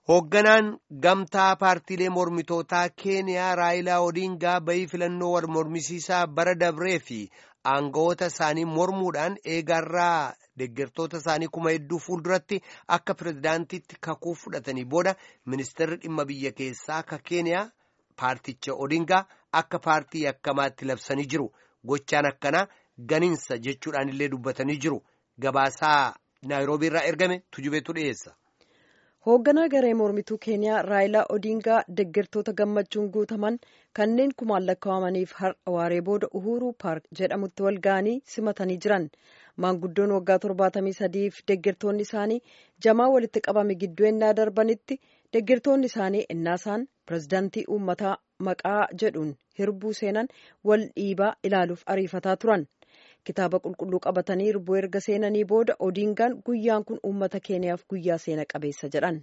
Hoogganaan gamtaa paartiilee mormitootaa Keeniyaa Raayilaa Odingaa bayii filannoo wal mormisiisaa bara dabree fi aangawoota isaanii mormuudhaan eegarraa deeggartoota isaanii kuma hedduu fuulduratti akka pirezidaantiitti kakuu fudhatanii booda ministeerri dhimma biyya keessaa ka Keeniyaa paarticha Odingaa akka paartii yakkamaatti labsanii jiru. Gochaan akkanaa ganiinsa jechuudhaan illee dubbatanii jiru. Gabaasaa Naayiroobii irraa ergame tujubeetu dhiyeessa. hoogganaa garee mormituu keeniyaa raayilaa odingaa deeggartoota gammachuun guutaman kanneen kumaan lakkaa'amaniif har'a waaree booda uhuruu paark jedhamutti wal ga'anii simatanii jiran maanguddoon waggaa torbaatamii sadiif deeggartoonni isaanii jamaa walitti qabame gidduu ennaa darbanitti deeggartoonni isaanii ennaasaan pirezidaantii uummataa maqaa jedhuun hirbuu seenan wal dhiibaa ilaaluuf ariifataa turan. kitaaba qulqulluu qabatanii hirbuu erga seenanii booda odingaan guyyaan kun uummata keeniyaaf guyyaa seena qabeessa jedhan.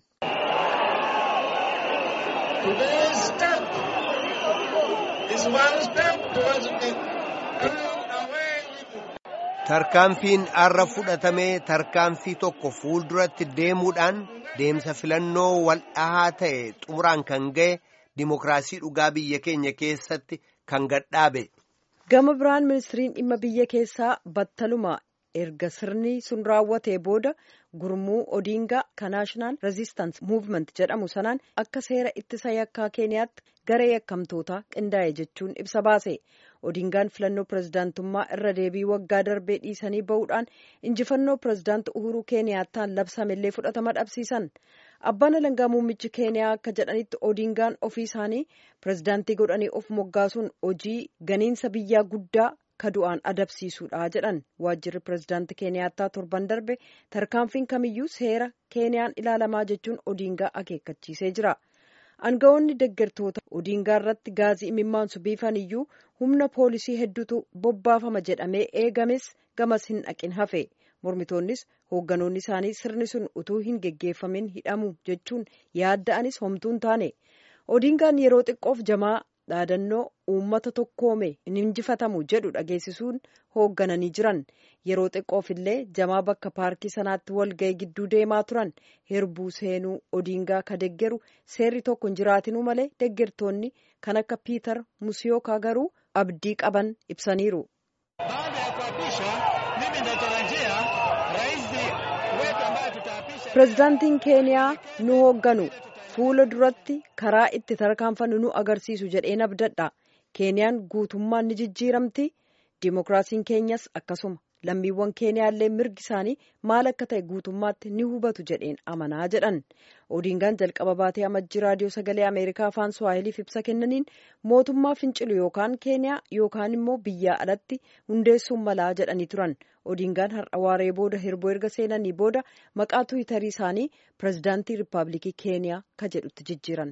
tarkaanfiin har'a fudhatamee tarkaanfii tokko fuulduratti deemuudhaan deemsa filannoo wal dhahaa ta'e xumuraan kan ga'e dimokiraasii dhugaa biyya keenya keessatti kan gadhaabe. gama biraan ministiriin dhimma biyya keessaa battaluma erga sirni sun raawwatee booda gurmuu odingaa ka naashinaal rezistaans muuvment jedhamu sanaan akka seera ittisa yakkaa keeniyaatti garee yakkamtootaa qindaa'e jechuun ibsa baase odingaan filannoo pirezidaantummaa irra deebii waggaa darbee dhiisanii ba'uudhaan injifannoo pirezidaanti uhuruu keeniyaattaan labsamellee fudhatama dhabsiisan abbaan alangaa muummichi keeniyaa akka jedhanitti odingaan ofii isaanii pirezidaantii godhanii of moggaasuun hojii ganiinsa biyyaa guddaa ka du'aan adabsiisuudha jedhan waajjirri pirezidaantii keeniyaattaa torban darbe tarkaanfiin kamiyyuu seera keeniyaan ilaalamaa jechuun odingaa akeekkachiisee jira aangawoonni deeggartoota odingaa irratti gaazii imimmaansu biifan iyyuu humna poolisii hedduutu bobbaafama jedhamee eegames gamas hin dhaqin hafe mormitoonnis hoogganoonni isaanii sirni sun utuu hin geggeeffamin hidhamu jechuun yaadda'anis homtuun taane odingaan yeroo xiqqoof jamaa dhaadannoo uummata tokkoome hin injifatamu jedhu dhageessisuun hooggananii jiran yeroo xiqqoof illee jamaa bakka paarkii sanaatti walga'e gidduu deemaa turan hirbuu seenuu odingaa ka deggeru seerri tokko hin jiraatinuu malee deggertoonni kan akka piitar musiyookaa garuu abdii qaban ibsaniiru. pirezidaantiin keeniyaa nu hoogganu fuula duratti karaa itti tarkaanfannu nu agarsiisu jedheen abdadha keeniyaan guutummaan ni jijjiiramti dimokiraasiin keenyas akkasuma lammiiwwan keeniyaallee mirgi isaanii maal akka ta'e guutummaatti ni hubatu jedheen amanaa jedhan odingaan jalqaba baatee amajjii raadiyoo sagalee ameerikaa afaan suwaahiliif ibsa kennaniin mootummaa fincilu yookaan keeniyaa yookaan immoo biyyaa alatti hundeessuun malaa jedhanii turan odingaan har'a waaree booda hirboo erga seenanii booda maqaa tuwitarii isaanii pirezidaantii riippaabilikii keeniyaa ka jedhutti jijjiiran.